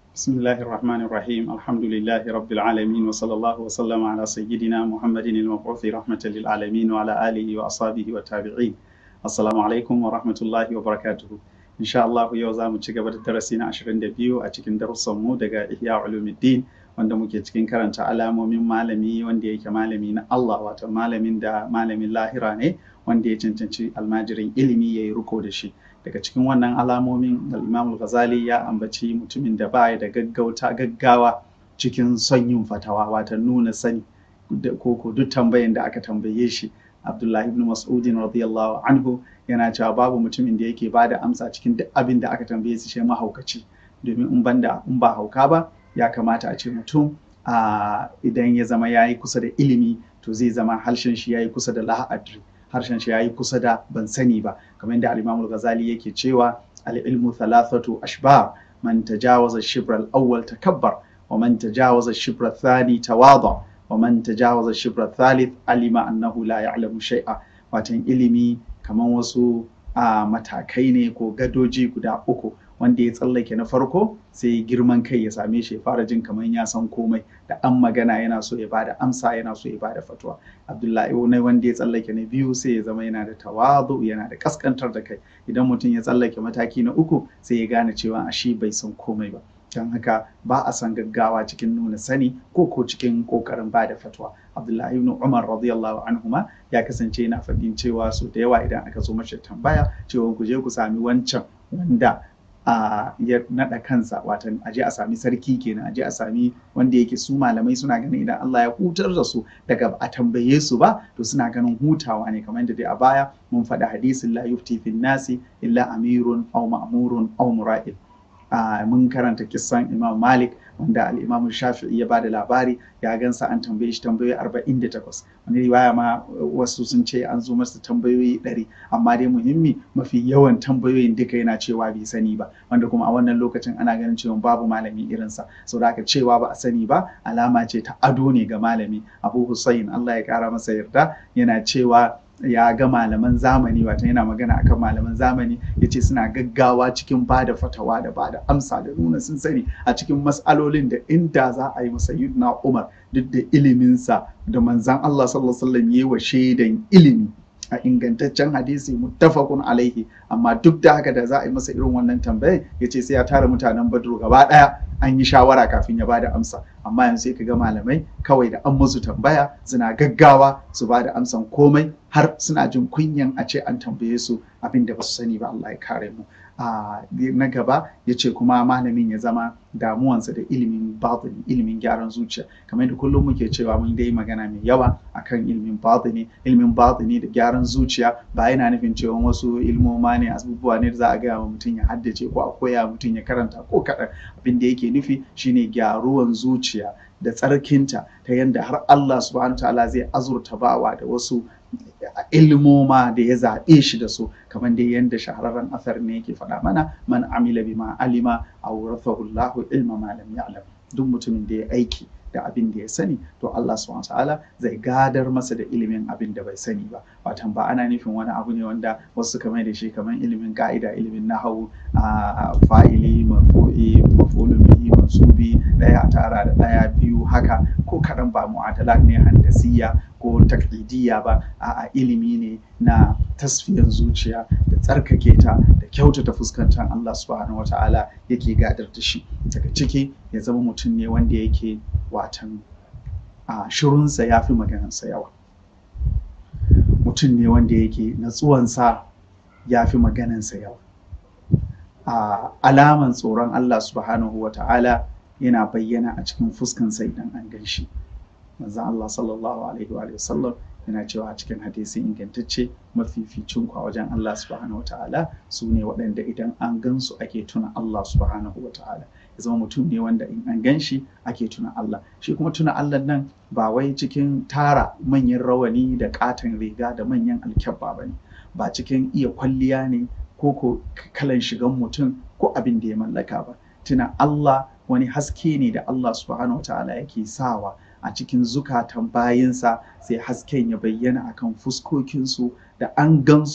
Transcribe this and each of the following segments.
بسم الله الرحمن الرحيم الحمد لله رب العالمين وصلى الله وسلم على سيدنا محمد المبعوث رحمة للعالمين وعلى آله وأصحابه والتابعين السلام عليكم ورحمة الله وبركاته إن شاء الله yau za mu ci gaba da darasi na 22 a cikin darussanmu daga Ihya Ulumuddin wanda muke cikin karanta alamomin malami wanda yake malami na Allah wato malamin da malamin lahira ne wanda ya cancanci almajirin ilimi ya yi riko da shi daga cikin wannan alamomin al-Imam al-Ghazali ya ambaci mutumin da baya da gaggauta gaggawa cikin son yin fatawa wato nuna sani ko ko duk tambayan da aka tambaye shi Abdullahi ibn Mas'udin radiyallahu anhu yana cewa babu mutumin da yake bada amsa cikin duk abin da aka tambaye shi shi mahaukaci domin in banda in ba hauka ba ya kamata a ce mutum idan ya zama ya yi kusa da ilimi to zai zama harshen shi ya yi kusa da lahadri harshen shi ya yi kusa da ban sani ba kamar yadda al-Imam ghazali yake cewa al-ilmu thalathatu ashbar man tajawaza shibra al-awwal takabbar wa man tajawaza shibra ath-thani tawada wa man tajawaza shibra ath-thalith alima annahu la ya'lamu shay'a watan ilimi kamar wasu matakai ne ko gadoji guda uku wanda ya tsallake na farko sai girman kai ya same shi ya fara jin kamar ya san komai da an magana yana so ya bada amsa yana so ya bada fatuwa abdullahi wani wanda ya tsallake na biyu sai ya zama yana da tawadu yana da kaskantar da kai idan mutum ya tsallake mataki na uku sai ya gane cewa a shi bai san komai ba don haka ba a san gaggawa cikin nuna sani ko ko cikin kokarin ba da fatwa abdullahi ibn umar radiyallahu anhuma ya kasance yana faɗin cewa so da yawa idan aka zo mashi tambaya cewa ku je ku sami wancan wanda a ya naɗa kansa watan aje a sami sarki kenan aje a sami wanda yake su malamai suna ganin idan Allah ya hutar da su daga a tambaye su ba to suna ganin hutawa ne kamar yadda dai a baya mun faɗi hadisin la yufti fin nasi illa amirun aw ma'murun aw mura'il mun karanta kissan Imam Malik wanda al-Imam Shafi'i ya bada labari ya gansa an tambaye shi tambayoyi 48 wani riwaya ma wasu sun ce an zo masa tambayoyi 100 amma dai muhimmi mafi yawan tambayoyin duka yana cewa bai sani ba wanda kuma a wannan lokacin ana ganin cewa babu malami irinsa saboda haka cewa ba a sani ba alama ce ta ado ne ga malami Abu Hussein Allah ya kara masa yarda yana cewa ya ga malaman zamani wata yana magana akan malaman zamani ya ce suna gaggawa cikin ba da fatawa da ba da amsa da nuna sun sani a cikin matsalolin da inda za a yi masa na umar duk da iliminsa da manzan Allah sallallahu alaihi wasallam yi wa shaidan ilimi a ingantaccen hadisi muttafaqun alaihi amma duk da haka da za a yi masa irin wannan tambayar ya ce sai ya tara mutanen badru gaba daya an yi shawara kafin ya bada amsa amma yanzu sai ka ga malamai kawai da an musu tambaya suna gaggawa su bada amsan komai har suna jin kunyan a ce an tambaye su abin da ba su sani ba Allah ya kare mu na gaba ya ce kuma malamin ya zama damuwansa da ilimin batini ilimin gyaran zuciya kamar da kullum muke cewa mun dai magana mai yawa akan ilimin batini ilimin batini da gyaran zuciya ba yana nufin cewa wasu ilmoma ne abubuwa ne da za a gaya wa mutum ya haddace ko a koya mutum ya karanta ko kaɗan abin da yake nufi shine gyaruwan zuciya da tsarkinta ta yadda har Allah subhanahu ta'ala zai azurta bawa da wasu ilmoma da ya zaɓe shi da su kamar dai yadda shahararren asar ne yake faɗa mana man amila bima alima a wurathahu Allahu ilma ma lam ya'lam duk mutumin da ya aiki da abin da ya sani to Allah subhanahu ta'ala zai gadar masa da ilimin abin da bai sani ba watan ba ana nufin wani abu ne wanda wasu kamar da shi kamar ilimin ka'ida ilimin nahawu a fa'ili marfu'i maf'ulun bihi mansubi daya tara da daya biyu haka ko kaɗan ba mu'adalat ne handasiya ko taklidiyya ba a'a ilimi ne na tasfiyan zuciya da tsarkake ta da kyautata fuskantar Allah subhanahu wata'ala yake gadar da shi daga ciki ya zama mutum ne wanda yake watan a shirunsa ya fi maganarsa yawa mutum ne wanda yake natsuwansa ya fi maganarsa yawa a alaman tsoron Allah subhanahu wata'ala yana bayyana a cikin fuskansa idan an gan shi manzon Allah sallallahu alaihi wa sallam yana cewa a cikin hadisi ingantacce mafificin ku a wajen Allah subhanahu wa ta'ala su ne waɗanda idan an gansu ake tuna Allah subhanahu wa ta'ala ya zama mutum ne wanda in an gan shi ake tuna Allah shi kuma tuna Allah nan ba wai cikin tara manyan rawani da katon riga da manyan alkyabba ba ne ba cikin iya kwalliya ne ko ko kalan shigan mutum ko abin da ya mallaka ba tuna Allah wani haske ne da Allah subhanahu wa ta'ala yake sawa a cikin zukatan bayinsa sai hasken ya bayyana akan fuskokinsu da an gansu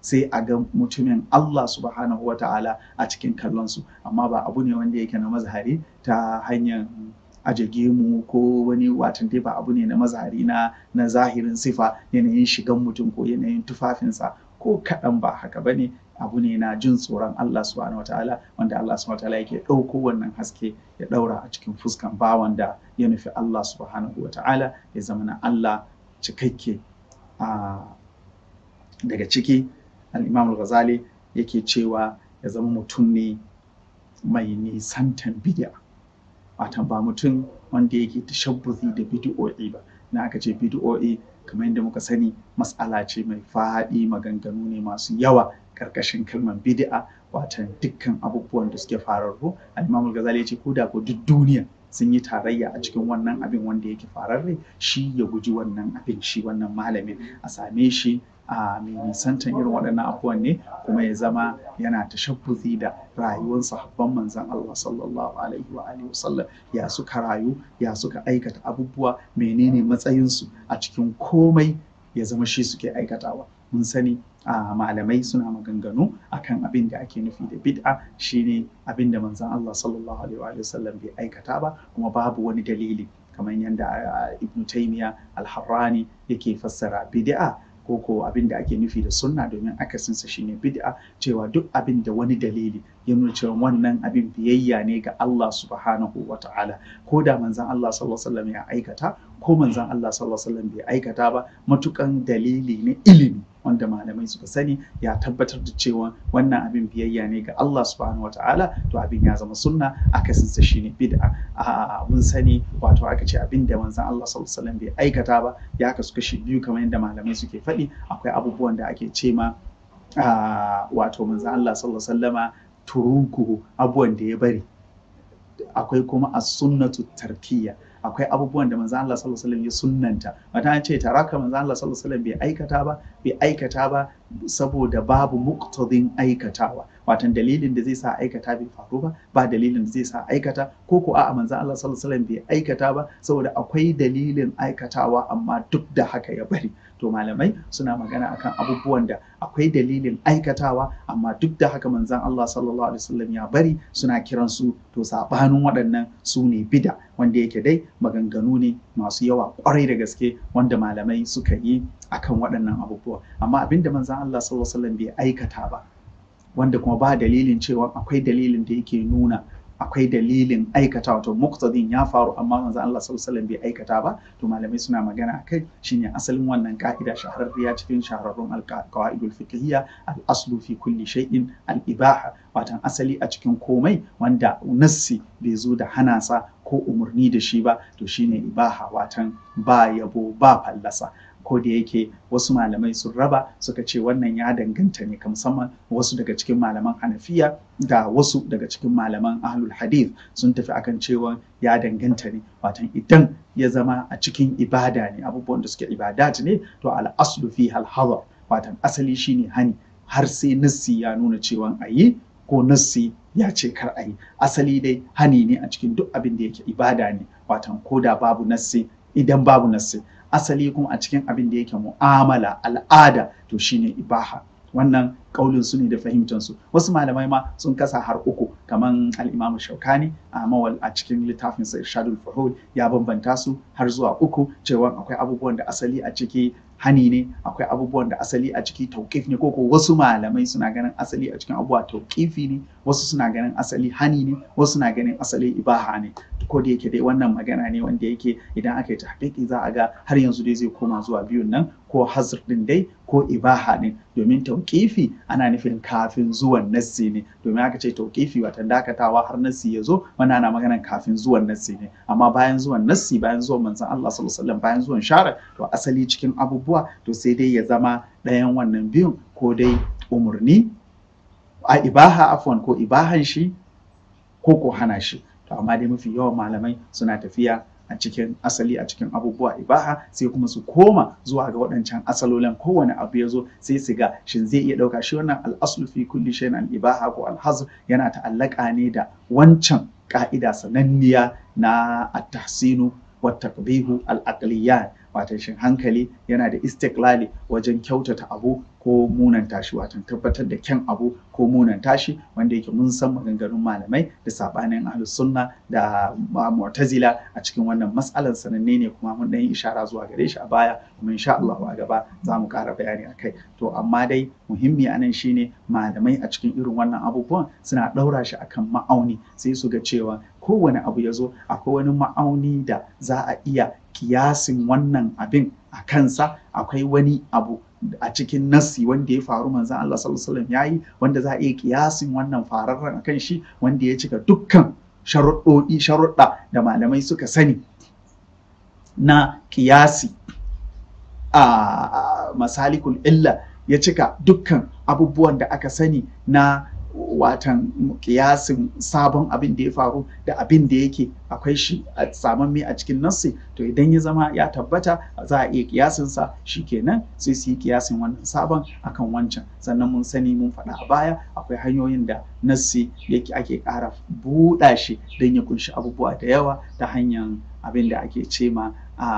sai a ga mutumin Allah subhanahu wa ta'ala a cikin kallonsu amma ba abu ne wanda yake na mazhari ta hanyar aje gemu ko wani watan dai ba abu ne na mazhari na na zahirin sifa yanayin shigan mutum ko yanayin tufafinsa ko kaɗan ba haka bane abu ne na jin tsoron Allah subhanahu wataala wanda Allah subhanahu wataala yake ɗauko wannan haske ya ɗaura a cikin fuskan bawan da ya nufi Allah subhanahu wataala ya zama na Allah cikakke a daga ciki al-Imam al-Ghazali yake cewa ya zama mutum ne mai nisantan bid'a watan ba mutum wanda yake tashabbuzi da bid'o'i ba na aka ce bid'o'i kamar yadda muka sani mas'ala ce mai faɗi maganganu ne masu yawa karkashin kalmar bid'a watan dukkan abubuwan da suke fararru al-Imam al-Ghazali ya ce ko da ko duk duniya sun yi tarayya a cikin wannan abin wanda yake fararre shi ya guji wannan abin shi wannan malamin a same shi a mai nisantan irin waɗannan abubuwan ne kuma ya zama yana tashabbuzi da rayuwar sahabban manzon Allah sallallahu alaihi wa alihi wasallam ya suka rayu ya suka aikata abubuwa menene matsayinsu a cikin komai ya zama shi suke aikatawa mun sani a malamai suna maganganu akan abin da ake nufi da bid'a shine abin da manzon Allah sallallahu alaihi wa sallam bai aikata ba kuma babu wani dalili kamar yadda Ibn Taymiyyah al-Harrani yake fassara bid'a ko ko abin da ake nufi da sunna domin akasinsa shine bid'a cewa duk abin da wani dalili ya nuna cewa wannan abin biyayya ne ga Allah subhanahu wa ta'ala ko da manzon Allah sallallahu alaihi wasallam ya aikata ko manzon Allah sallallahu alaihi wasallam bai aikata ba matukan dalili na ilimi wanda malamai suka sani ya tabbatar da cewa wannan abin biyayya ne ga Allah subhanahu wa ta'ala to abin ya zama sunna akasinsa shine bid'a a mun sani wato aka ce abin da manzon Allah sallallahu alaihi wasallam bai aikata ba ya kasu kashi biyu kamar yadda malamai suke faɗi akwai abubuwan da ake ce ma wato manzon Allah sallallahu alaihi wasallama turukuhu abubuwan da ya bari akwai kuma as-sunnatu tarkiyya akwai abubuwan da manzo Allah sallallahu alaihi wasallam ya sunnanta wata an ce taraka manzo Allah sallallahu alaihi wasallam bai aikata ba bai aikata ba saboda babu muqtadin aikatawa watan dalilin da zai sa aikata bai faru ba ba dalilin da zai sa aikata ko ko a'a manzo Allah sallallahu alaihi wasallam bai aikata ba saboda akwai dalilin aikatawa amma duk da haka ya bari to malamai suna magana akan abubuwan da akwai dalilin aikatawa amma duk da haka manzon Allah sallallahu alaihi wasallam ya bari suna kiran su to sabanin waɗannan su ne bida wanda yake dai maganganu ne masu yawa kwarai da gaske wanda malamai suka yi akan waɗannan abubuwa amma abinda manzon Allah sallallahu alaihi wasallam bai aikata ba wanda kuma ba dalilin cewa akwai dalilin da yake nuna akwai dalilin aikata wato muktadin ya faru amma manzo Allah sallallahu alaihi bai aikata ba to malamai suna magana akai shine asalin wannan ka'ida shahararriya cikin shahararrun alqawaidul fiqhiyya al-aslu fi kulli shay'in al-ibaha watan asali a cikin komai wanda nassi bai zo da hana sa ko umarni da shi ba to shine ibaha watan ba yabo ba fallasa ko da yake wasu malamai sun raba suka ce wannan ya danganta ne ka musamman wasu daga cikin malaman hanafiya da wasu daga cikin malaman ahlul hadith sun tafi akan cewa ya danganta ne watan idan ya zama a cikin ibada ne abubuwan da suke ibadat ne to al aslu fi hal hadar watan asali shine hani har sai nassi ya nuna cewa a yi ko nassi ya ce kar a yi asali dai hani ne a cikin duk abin da yake ibada ne watan ko da babu nassi idan babu nassi asali kuma a cikin abin da yake mu'amala al'ada to shine ibaha wannan kaulin su ne da fahimtar su wasu malamai ma sun kasa har uku kaman al-Imam Shaukani a mawal a cikin littafin sa Irshadul Fuhul ya bambanta su har zuwa uku cewa akwai abubuwan da asali a ciki hani ne akwai abubuwan da asali a ciki tauƙif ne ko wasu malamai suna ganin asali a cikin abubuwa tauƙifi ne wasu suna ganin asali hani ne wasu suna ganin asali ibaha ne ko da yake dai wannan magana ne wanda yake idan aka yi tahqiqi za a ga har yanzu dai zai koma zuwa biyun nan ko hazr din dai ko ibaha ne domin tauƙifi ana nufin kafin zuwan nassi ne domin aka ce tauƙifi watan dakatawa har nassi ya zo wannan ana maganar kafin zuwan nassi ne amma bayan zuwan nassi bayan zuwan manzon Allah sallallahu alaihi wasallam bayan zuwan shara to asali cikin abubuwa to sai dai ya zama ɗayan wannan biyun ko dai umarni a ibaha afwan ko ibahan shi ko ko hana shi to amma dai mafi yawan malamai suna tafiya a cikin asali a cikin abubuwa ibaha sai kuma su koma zuwa ga waɗancan asalolin kowane abu ya zo sai su ga shin zai iya ɗauka shi wannan al'aslu fi kulli shay'in al-ibaha ko al-hazr yana ta'allaka ne da wancan ka'ida sananniya na at-tahsinu wa taqbihu al-aqliyan watan shin hankali yana da istiklali wajen kyautata abu ko munanta shi watan tabbatar da kyan abu ko munanta shi wanda yake mun san maganganun malamai da sabanin ahlus sunna da mu'tazila a cikin wannan matsalar sananne ne kuma mun dan yi ishara zuwa gare shi a baya kuma insha Allah a gaba za mu ƙara bayani akai to amma dai muhimmi anan shine malamai a cikin irin wannan abubuwan suna ɗaura shi akan ma'auni sai su ga cewa kowane abu ya zo akwai wani ma'auni da za a iya kiyasin wannan abin a kansa akwai wani abu a cikin nassi wanda ya faru manzan Allah sallallahu alaihi wasallam yayi wanda za a iya kiyasin wannan fararren akan shi wanda ya cika dukkan sharuɗoɗi sharuɗa da malamai suka sani na kiyasi a masalikul illa ya cika dukkan abubuwan da aka sani na watan kiyasin sabon abin da ya faru da abin da yake akwai shi a samamme a cikin nassi to idan ya zama ya tabbata za a iya kiyasin sa kenan sai su yi kiyasin wannan sabon akan wancan sannan mun sani mun faɗa a baya akwai hanyoyin da nassi yake ake ƙara buɗa shi don ya kunshi abubuwa da yawa ta hanyar abin da ake ce ma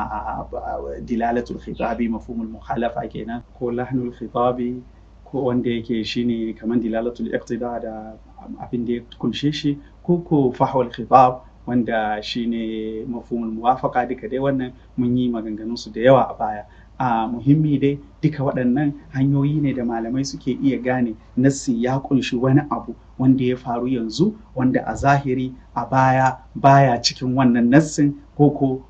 a dilalatul khitabi mafhumul mukhalafa kenan ko lahnul khitabi ko wanda yake shine kamar dilalatul iqtida da abin da ya kunshe shi ko ko fahwal khitab wanda shine mafhumul muwafaqa duka dai wannan mun yi maganganun su da yawa a baya a muhimmi dai duka waɗannan hanyoyi ne da malamai suke iya gane nassi ya kunshi wani abu wanda ya faru yanzu wanda a zahiri a baya baya cikin wannan nassin ko ko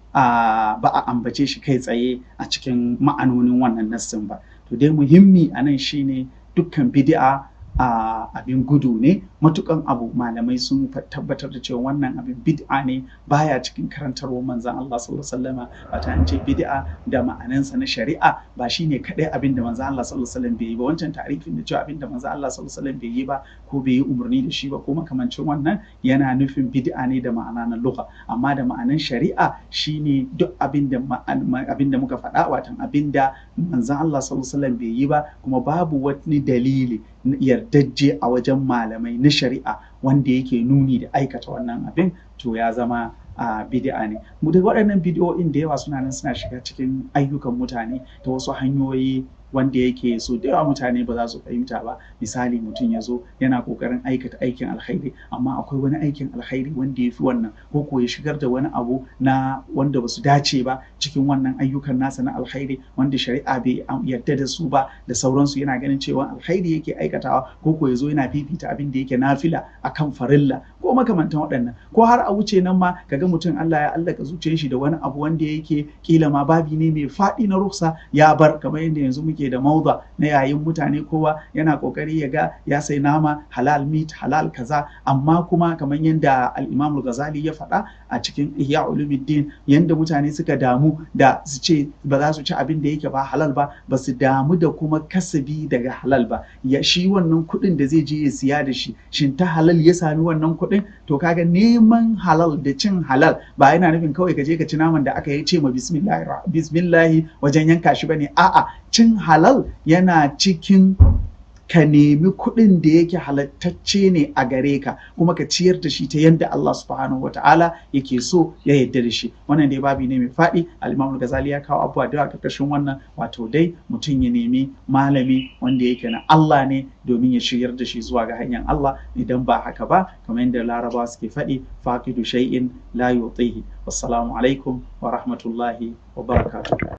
ba a ambace shi kai tsaye a cikin ma'anonin wannan nassin ba to dai muhimmi a nan shine dukkan bid'a a abin gudu ne matukan abu malamai sun tabbatar da cewa wannan abin bid'a ne baya cikin karantarwar manzan Allah sallallahu alaihi wasallam wata an ce bid'a da ma'anansa na shari'a ba shine kadai abin da manzan Allah sallallahu alaihi wasallam bai yi ba wancan tarifin da cewa abin da manzan Allah sallallahu alaihi wasallam bai yi ba ko bai yi umarni da shi ba ko makamancin wannan yana nufin bid'a ne da ma'ana na lugha amma da ma'anan shari'a shine duk abin da abin da muka faɗa watan abin da manzan Allah sallallahu alaihi wasallam bai yi ba kuma babu wani dalili yardajje a wajen malamai na shari'a wanda yake nuni da aikata wannan abin to ya zama a bid'a ne mu da waɗannan bidiyoyin da yawa suna nan suna shiga cikin ayyukan mutane ta wasu hanyoyi wanda yake so da yawa mutane ba za su fahimta ba misali mutum ya zo yana kokarin aikata aikin alkhairi amma akwai wani aikin alkhairi wanda ya fi wannan ko ko ya shigar da wani abu na wanda ba su dace ba cikin wannan ayyukan nasa na alkhairi wanda shari'a bai yarda da su ba da sauransu yana ganin cewa alkhairi yake aikatawa ko ko ya zo yana fifita abin da yake nafila akan farilla ko makamantan waɗannan ko har a wuce nan ma kaga mutum Allah ya allaka zuciyar shi da wani abu wanda yake kila ma babi ne mai faɗi na ruksa ya bar kamar yadda yanzu muke da mauda na yayin mutane kowa yana kokari ya ga ya sai nama halal meat halal kaza amma kuma kamar yadda al-Imam al-Ghazali ya faɗa a cikin Ihya Ulumuddin yanda mutane suka damu da su ce ba za su ci abin da yake ba halal ba ba su damu da kuma kasabi daga halal ba ya shi wannan kuɗin da zai je ya siya da shi shin ta halal ya sami wannan kuɗin to kaga neman halal da cin halal ba yana nufin kawai ka je ka ci naman da aka yi ce ma bismillahi wajen yanka shi bane a'a cin halal yana cikin ka nemi kuɗin da yake halattacce ne a gare ka kuma ka ciyar da shi ta yadda Allah subhanahu wa ta'ala yake so ya yarda da shi wannan dai babi ne mai faɗi al-Imam Ghazali ya kawo abubuwa da yawa karkashin wannan wato dai mutum ya nemi malami wanda yake na Allah ne domin ya shiryar da shi zuwa ga hanyar Allah idan ba haka ba kamar yadda Larabawa suke faɗi faqidu shay'in la yutihi wassalamu alaikum wa rahmatullahi wa barakatuh